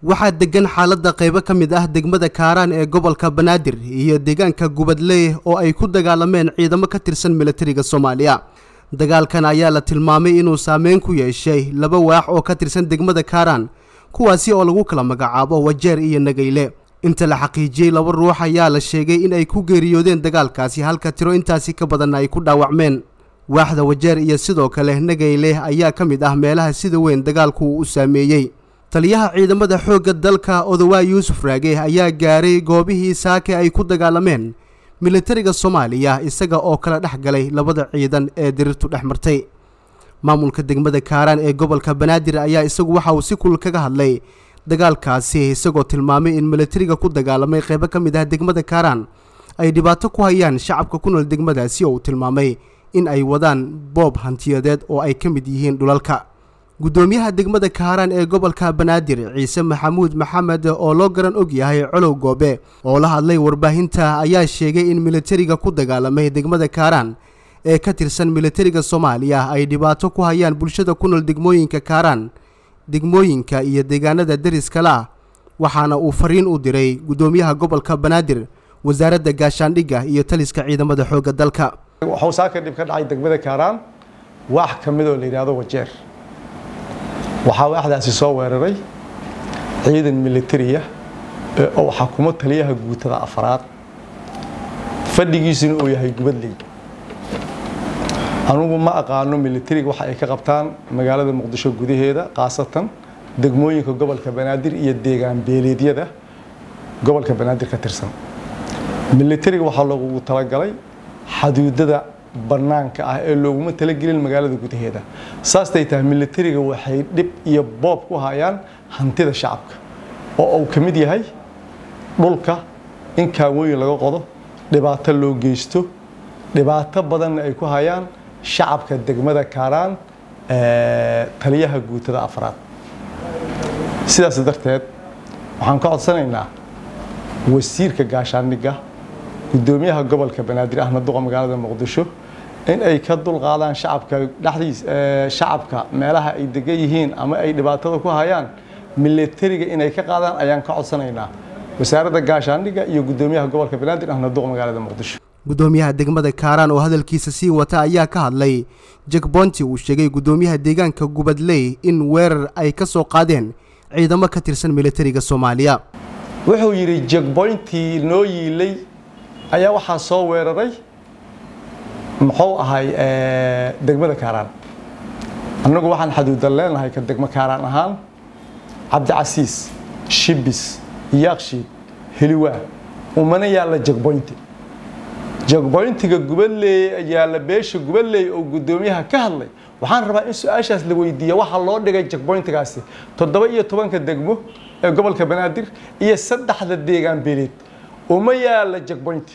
waxaa degan xaaladda qaybo ka mid ah degmada kaaraan ee gobolka banaadir iyo deegaanka gubadley oo ay ku dagaalameen ciidamo ka tirsan milatariga soomaaliya dagaalkan ayaa la tilmaamay inuu saameyn ku yeeshay laba waax oo ka tirsan degmada kaaraan kuwaasi oo lagu kala magacaabo wajeer iyo nagayle inta la xaqiijiyey laba ruux ayaa la sheegay in ay ku geeriyoodeen dagaalkaasi halka tiro intaasi ka badanna ay ku dhaawacmeen waaxda wajeer iyo sidoo kale nagayle ayaa ka mid ah meelaha sida weyn dagaalku uu u saameeyey taliyaha ciidamada xoogga dalka odowaa yuusuf raage ayaa gaaray goobihii saake ay ku dagaalameen militariga soomaaliya isaga oo kala dhex galay labada ciidan ee dirirtu dhex martay maamulka degmada kaaraan ee gobolka banaadir ayaa isagu waxa uu si kulul kaga hadlay dagaalkaasi isagoo tilmaamay in militariga ku dagaalamay qaybo ka mid ah degmada kaaraan ay dhibaato ku hayaan shacabka ku nool degmadaasi oo uu tilmaamay in ay wadaan boob hantiyadeed oo ay ka mid yihiin dhulalka guddoomiyaha degmada kaaraan ee gobolka banaadir ciise maxamuud maxamed oo loo garan og yahay colow goobe oo la hadlay warbaahinta ayaa sheegay in militariga ku dagaalamay degmada kaaraan ee ka tirsan militariga soomaaliya ay dhibaato ku hayaan bulshada ku nool degmooyinka kaaraan degmooyinka iyo deegaanada deriskale ah waxaana uu fariin u diray guddoomiyaha gobolka banaadir wasaaradda gaashaandhigga iyo taliska ciidamada xoogga dalka waxuu saaka dhib ka dhacay degmada kaaraan waax ka midoo la yidhaahdo wajeer waxaa waaxdaasi soo weeraray ciidan militariya oo xakumo taliyaha guutada afraad fadhigiisuna uu yahay gubadley anugu ma aqaano militariga waxa ay ka qabtaan magaalada muqdisho gudaheeda khaasatan degmooyinka gobolka banaadir iyo deegaan beeleedyada gobolka banaadir ka tirsan militariga waxaa loogu talagalay xaduudada bannaanka ah ee looguma talagelin magaalada gudaheeda saastay tahay militariga waxay dhib iyo boob ku hayaan hantida shacabka oo uu ka mid yahay dhulka in kaawooyin laga qodo dhibaato loo geysto dhibaato badanna ay ku hayaan shacabka degmada kaaraan taliyaha guutada afraad sidaas darteed waxaan ka codsanaynaa wasiirka gaashaandhigga guddoomiyaha gobolka banaadir ahmed duqa magaalada muqdisho in ay ka dulqaadaan shacabka dhexdiis shacabka meelaha ay degan yihiin ama ay dhibaatada ku hayaan militariga inay ka qaadaan ayaan ka codsanaynaa wasaaradda gaashaandhigga iyo guddoomiyaha gobolka banaadir ahmed duqa magaalada muqdisho guddoomiyaha degmada kaaraan oo hadalkiisa sii wata ayaa ka hadlay jekbonti uu sheegay guddoomiyaha deegaanka gubadley in weerar ay ka soo qaadeen ciidamo ka tirsan militariga soomaaliya wuxuu yidhi jekboyntii noo yiilay ayaa waxaa soo weeraray muxuu ahay degmada kaaraan annagu waxaan xaduudan leenahay ka degmo kaaraan ahaan cabdicasiis shibis yaakshiid heliwaa umana yaalla jekboynti jekboyntiga gubadleey yaalla beesha gubadleey oo guddoomiyaha ka hadlay waxaan rabaa in su-aashaas la weydiiya waxaa loo dhigay jekboyntigaasi toddoba iyo tobanka degmo ee gobolka banaadir iyo saddexda deegaan beeleed uma yaalla jekboynti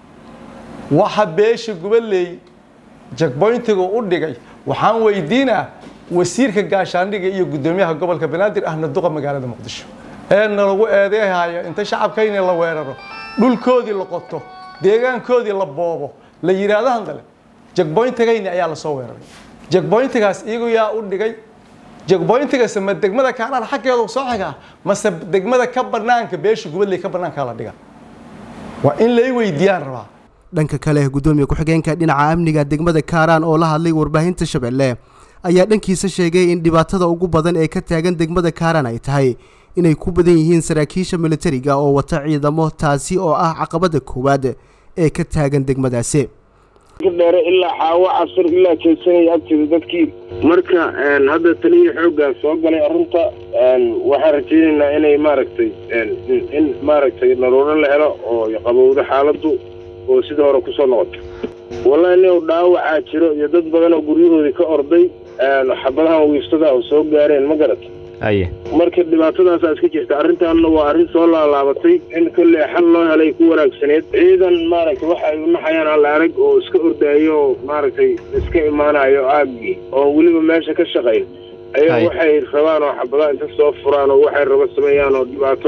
waxa beesha gubadleey jekboyntiga u dhigay waxaan weydiinaa wasiirka gaashaandhigga iyo guddoomiyaha gobolka banaadir ahna duqa magaalada muqdisho ee nalagu eedeehayo inta shacabkayna la weeraro dhulkoodii la qoto deegaankoodii la boobo la yidhaahdo handale jekboyntigayni ayaa lasoo weeraray jekboyntigaas iyagu yaa u dhigay jekboyntigase ma degmada kaaraan xaggeedu soo xigaa mase degmada ka banaanka beesha gubadley ka banaankaa la dhiga waa in lay weydiiyaan rabaa dhanka kale guddoomiye ku-xigeenka dhinaca amniga degmada kaaraan oo la hadlay warbaahinta shabeelle ayaa dhankiisa sheegay in dhibaatada ugu badan ee ka taagan degmada kaaraan ay tahay inay ku badan yihiin saraakiisha militariga oo wata ciidamo taasi oo ah caqabada koowaad ee ka taagan degmadaasi dheere ilaa xaawo casir ilaa jeedsanaya agteeda dadkii marka hadda taliyii xooggaa soo galay arrinta waxaan rajaynaynaa inay maaragtay in maaragtay naruuro la helo oo qabowdo xaaladdu oo sidii hore kusoo noqoto wallahi nin dhaawacaa jiro iyo dad badan oo guryahoodii ka orday xabadahan wiifsada oo soo gaareen ma garata aye marka dhibaatadaasaa iska jirta arrintaanna waa arrin soo laalaabatay in kolley xal loo helay ku wanaagsaneed ciidan maaragtay waxa ay unaxayaan alla arag oo iska ordaayo oo maaragtay iska imaanayo aaggii oo weliba meesha ka shaqayn ayaa waxay rabaan oo xabadaha inta soo furaan oo waxay rabo sameeyaan oo dhibaato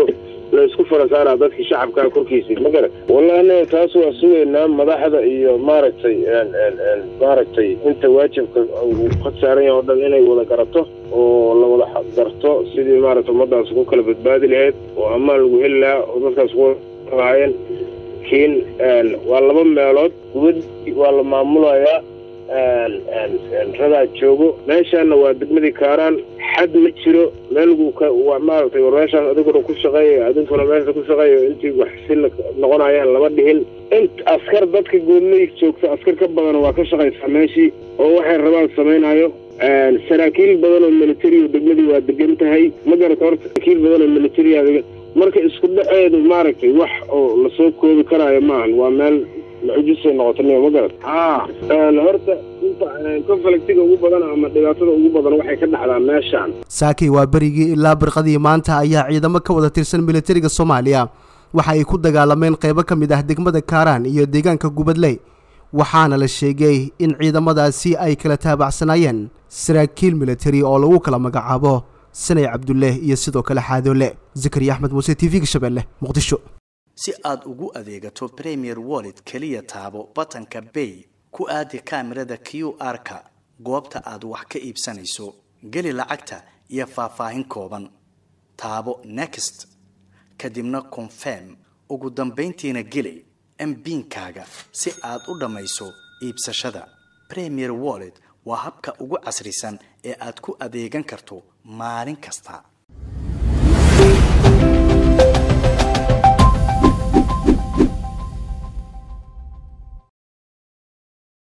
la isku fara saaraa dadkii shacabkaa korkiisii ma garan wallahi anaga taas waa sugaynaa madaxda iyo maaragtay maaragtay inta waajibka uu ka saaran yahay oo dhan inay wada garato oo la wada garto sidii maaragtay ummadaas ku kala badbaadi lahayd oo ammaan lagu heli lahaa oo dadkaas ku lahaayeen kiin waa laba meelood gubad waa la maamulayaa radaa joogo meeshaana waa degmadii kaaraan xad ma jiro meelgu maaragtay war meeshaas adiguna ku shaqeeya adinkuna meesha ku shaqeeya intii wax si noqonayaan lama dhihin int askar dadka goodley joogta askar ka badan waa ka shaqaysaa meeshii oo waxay rabaan samaynayo saraakiil badan oo military oo degmadii waa degan tahay ma garata horta saraakiil badan oo military marka isku dhaceedu maaragtay wax oo lasoo koobi karaayo maahan waa meel mucjisay noqotay ma garat ha horta inta conflictiga ugu badan ama dhibaatada ugu badan waxay ka dhacdaa meeshaan saakay waa berigii ilaa birqadii maanta ayaa ciidamo ka wada tirsan militariga soomaaliya waxa ay ku dagaalameen qaybo ka mid ah degmada kaaraan iyo deegaanka gubadley waxaana la sheegay in ciidamadaasi ay kala taabacsanaayeen saraakiil militari oo lagu kala magacaabo sanay cabdulle iyo sidoo kale xaadoole zakariya axmed muuse t v-ga shabeelle muqdisho si aad ugu adeegato premier wallet keliya taabo batanka bay ku aadi kaamirada q r-ka goobta aad wax ka iibsanayso geli lacagta iyo faahfaahin kooban taabo next kadibna confirm ugu dambayntiina geli mbiinkaaga si aad u dhammayso iibsashada premier wallet waa habka ugu casrisan ee aad ku adeegan karto maalin kasta